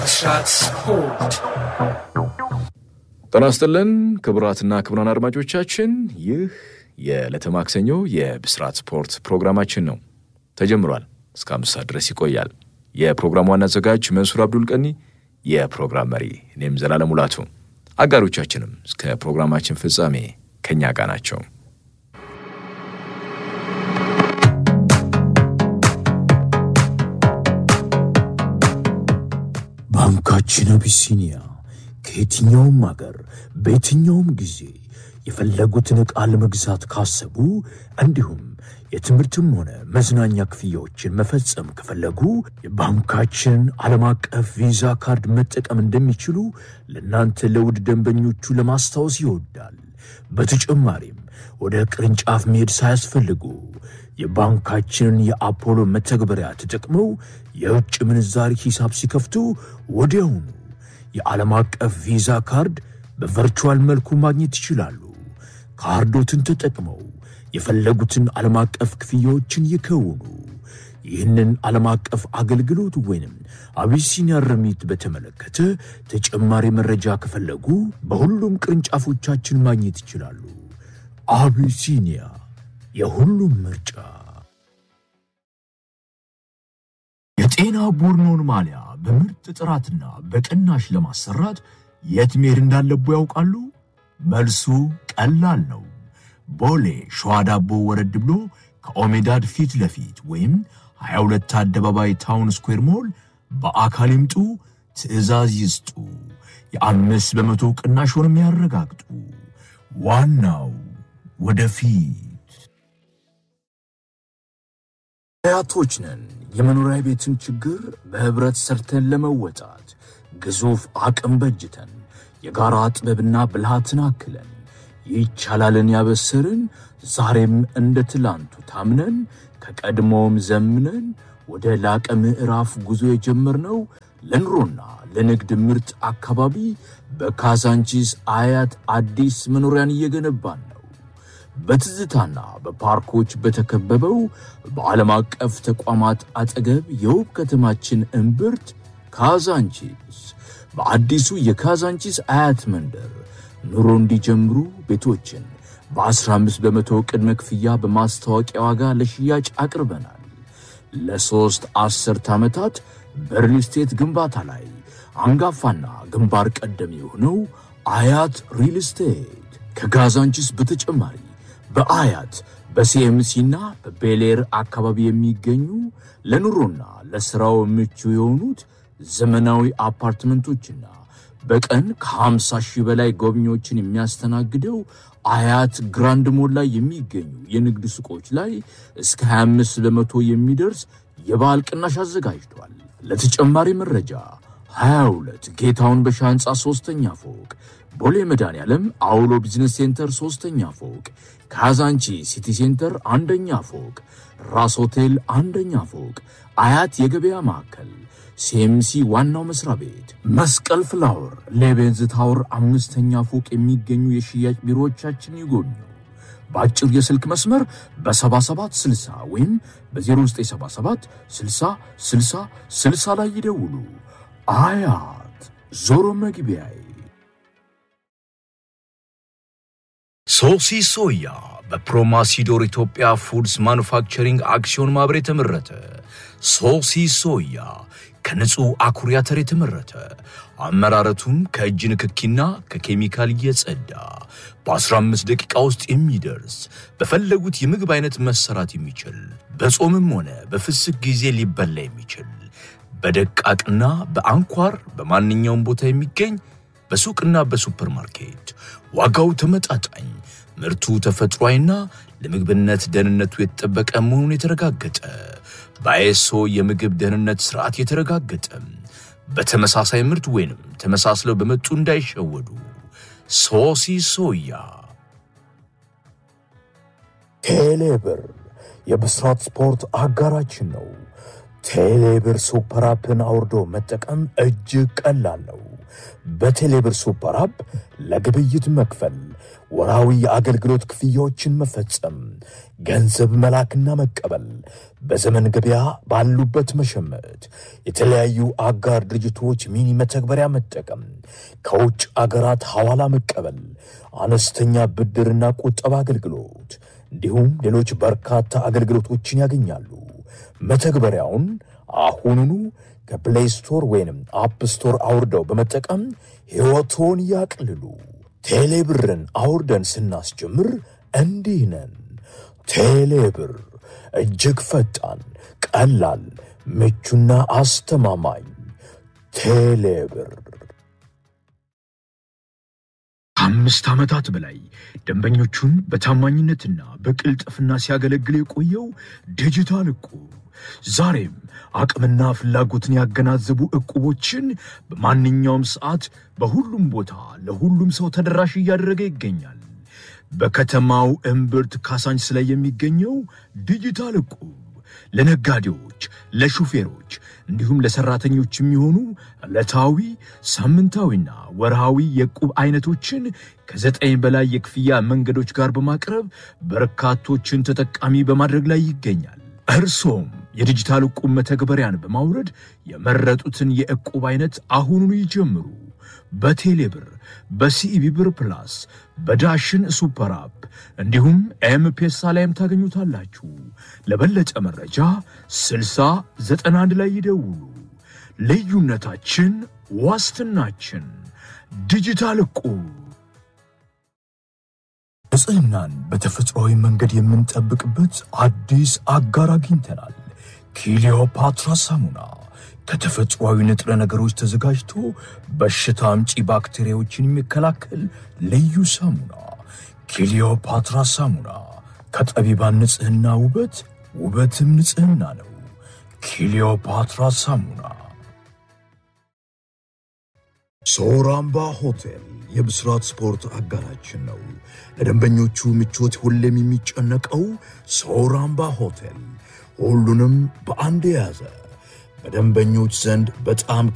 ብስራት ስፖርት ጤና ይስጥልን ክቡራትና ክቡራን አድማጮቻችን ይህ የዕለተ ማክሰኞ የብስራት ስፖርት ፕሮግራማችን ነው። ተጀምሯል። እስከ አምስት ሰዓት ድረስ ይቆያል። የፕሮግራሙ ዋና አዘጋጅ መንሱር አብዱል ቀኒ፣ የፕሮግራም መሪ እኔም ዘላለም ሙላቱ፣ አጋሮቻችንም እስከ ፕሮግራማችን ፍጻሜ ከእኛ ጋር ናቸው። ባንካችን አቢሲኒያ ከየትኛውም አገር በየትኛውም ጊዜ የፈለጉትን ዕቃ ለመግዛት ካሰቡ እንዲሁም የትምህርትም ሆነ መዝናኛ ክፍያዎችን መፈጸም ከፈለጉ የባንካችን ዓለም አቀፍ ቪዛ ካርድ መጠቀም እንደሚችሉ ለእናንተ ለውድ ደንበኞቹ ለማስታወስ ይወዳል። በተጨማሪም ወደ ቅርንጫፍ መሄድ ሳያስፈልጉ የባንካችንን የአፖሎ መተግበሪያ ተጠቅመው የውጭ ምንዛሪ ሂሳብ ሲከፍቱ ወዲያውኑ የዓለም አቀፍ ቪዛ ካርድ በቨርቹዋል መልኩ ማግኘት ይችላሉ። ካርዶትን ተጠቅመው የፈለጉትን ዓለም አቀፍ ክፍያዎችን ይከውኑ። ይህንን ዓለም አቀፍ አገልግሎት ወይንም አቢሲኒያ ርሚት በተመለከተ ተጨማሪ መረጃ ከፈለጉ በሁሉም ቅርንጫፎቻችን ማግኘት ይችላሉ። አቢሲኒያ የሁሉም ምርጫ። የጤና ቡድኖን ማሊያ በምርጥ ጥራትና በቅናሽ ለማሰራት የት መሄድ እንዳለቦ ያውቃሉ? መልሱ ቀላል ነው። ቦሌ ሸዋ ዳቦ ወረድ ብሎ ከኦሜዳድ ፊት ለፊት ወይም 22 አደባባይ ታውን ስኩዌር ሞል በአካል ይምጡ፣ ትዕዛዝ ይስጡ፣ የአምስት በመቶ ቅናሽንም ያረጋግጡ። ዋናው ወደፊት። አያቶች ነን። የመኖሪያ ቤትን ችግር በህብረት ሰርተን ለመወጣት ግዙፍ አቅም በጅተን የጋራ ጥበብና ብልሃትን አክለን ይቻላልን ያበሰርን ዛሬም እንደ ትላንቱ ታምነን ከቀድሞውም ዘምነን ወደ ላቀ ምዕራፍ ጉዞ የጀመርነው ለኑሮና ለንግድ ምርጥ አካባቢ በካዛንቺስ አያት አዲስ መኖሪያን እየገነባን ነው። በትዝታና በፓርኮች በተከበበው በዓለም አቀፍ ተቋማት አጠገብ የውብ ከተማችን እምብርት ካዛንቺስ በአዲሱ የካዛንቺስ አያት መንደር ኑሮ እንዲጀምሩ ቤቶችን በ15 በመቶ ቅድመ ክፍያ በማስታወቂያ ዋጋ ለሽያጭ አቅርበናል። ለሦስት አስርት ዓመታት በሪል ስቴት ግንባታ ላይ አንጋፋና ግንባር ቀደም የሆነው አያት ሪል ስቴት ከካዛንቺስ በተጨማሪ በአያት በሲኤምሲና በቤሌር አካባቢ የሚገኙ ለኑሮና ለሥራው ምቹ የሆኑት ዘመናዊ አፓርትመንቶችና በቀን ከ50 ሺህ በላይ ጎብኚዎችን የሚያስተናግደው አያት ግራንድ ሞል ላይ የሚገኙ የንግድ ሱቆች ላይ እስከ 25 በመቶ የሚደርስ የበዓል ቅናሽ አዘጋጅቷል። ለተጨማሪ መረጃ 22 ጌታውን በሻ ሕንፃ ሦስተኛ ፎቅ፣ ቦሌ መድኃኔዓለም አውሎ ቢዝነስ ሴንተር ሦስተኛ ፎቅ፣ ካዛንቺ ሲቲ ሴንተር አንደኛ ፎቅ፣ ራስ ሆቴል አንደኛ ፎቅ፣ አያት የገበያ ማዕከል ሲኤምሲ ዋናው መስሪያ ቤት መስቀል ፍላወር ሌቤንዝ ታወር አምስተኛ ፎቅ የሚገኙ የሽያጭ ቢሮዎቻችን ይጎብኙ። በአጭር የስልክ መስመር በ7760 ወይም በ0977 60 60 60 ላይ ይደውሉ። አያት ዞሮ መግቢያዬ። ሶሲ ሶያ በፕሮማሲዶር ኢትዮጵያ ፉድስ ማኑፋክቸሪንግ አክሲዮን ማህበር የተመረተ ሶሲ ሶያ ከንጹህ አኩሪ አተር የተመረተ አመራረቱም ከእጅ ንክኪና ከኬሚካል እየጸዳ በ15 ደቂቃ ውስጥ የሚደርስ በፈለጉት የምግብ አይነት መሰራት የሚችል በጾምም ሆነ በፍስክ ጊዜ ሊበላ የሚችል በደቃቅና በአንኳር በማንኛውም ቦታ የሚገኝ በሱቅና በሱፐርማርኬት ዋጋው ተመጣጣኝ ምርቱ ተፈጥሯዊና ለምግብነት ደህንነቱ የተጠበቀ መሆኑን የተረጋገጠ በአይኤስኦ የምግብ ደህንነት ስርዓት የተረጋገጠ በተመሳሳይ ምርት ወይንም ተመሳስለው በመጡ እንዳይሸወዱ። ሶሲ ሶያ ቴሌብር የብስራት ስፖርት አጋራችን ነው። ቴሌብር ሱፐር አፕን አውርዶ መጠቀም እጅግ ቀላል ነው። በቴሌብር ሱፐር አፕ ለግብይት መክፈል፣ ወራዊ የአገልግሎት ክፍያዎችን መፈጸም፣ ገንዘብ መላክና መቀበል፣ በዘመን ገበያ ባሉበት መሸመት፣ የተለያዩ አጋር ድርጅቶች ሚኒ መተግበሪያ መጠቀም፣ ከውጭ አገራት ሐዋላ መቀበል፣ አነስተኛ ብድርና ቁጠባ አገልግሎት እንዲሁም ሌሎች በርካታ አገልግሎቶችን ያገኛሉ። መተግበሪያውን አሁኑኑ ከፕሌይ ስቶር ወይንም አፕ ስቶር አውርደው በመጠቀም ሕይወቶን ያቅልሉ። ቴሌብርን አውርደን ስናስጀምር እንዲህ ነን። ቴሌብር እጅግ ፈጣን፣ ቀላል፣ ምቹና አስተማማኝ። ቴሌብር ከአምስት ዓመታት በላይ ደንበኞቹን በታማኝነትና በቅልጥፍና ሲያገለግል የቆየው ዲጂታል ዕቁብ ዛሬም አቅምና ፍላጎትን ያገናዘቡ ዕቁቦችን በማንኛውም ሰዓት በሁሉም ቦታ ለሁሉም ሰው ተደራሽ እያደረገ ይገኛል። በከተማው እምብርት ካሳንችስ ላይ የሚገኘው ዲጂታል ዕቁብ ለነጋዴዎች፣ ለሹፌሮች እንዲሁም ለሰራተኞች የሚሆኑ ዕለታዊ ሳምንታዊና ወርሃዊ የዕቁብ አይነቶችን ከዘጠኝ በላይ የክፍያ መንገዶች ጋር በማቅረብ በርካቶችን ተጠቃሚ በማድረግ ላይ ይገኛል። እርሶም የዲጂታል ዕቁብ መተግበሪያን በማውረድ የመረጡትን የዕቁብ አይነት አሁኑኑ ይጀምሩ። በቴሌብር፣ በሲኢቢ ብር ፕላስ፣ በዳሽን ሱፐር አፕ እንዲሁም ኤምፔሳ ላይም ታገኙታላችሁ። ለበለጠ መረጃ 6091 ላይ ይደውሉ። ልዩነታችን ዋስትናችን። ዲጂታል ዕቁብ ንጽህናን በተፈጥሯዊ መንገድ የምንጠብቅበት አዲስ አጋር አግኝተናል። ኪሊዮፓትራ ሳሙና ከተፈጥሯዊ ንጥረ ነገሮች ተዘጋጅቶ በሽታ አምጪ ባክቴሪያዎችን የሚከላከል ልዩ ሳሙና። ኪሊዮፓትራ ሳሙና ከጠቢባን ንጽህና ውበት፣ ውበትም ንጽህና ነው። ኪሊዮፓትራ ሳሙና። ሶራምባ ሆቴል የብስራት ስፖርት አጋራችን ነው። ለደንበኞቹ ምቾት ሁሌም የሚጨነቀው ሶራምባ ሆቴል ሁሉንም በአንድ የያዘ በደንበኞች ዘንድ በጣም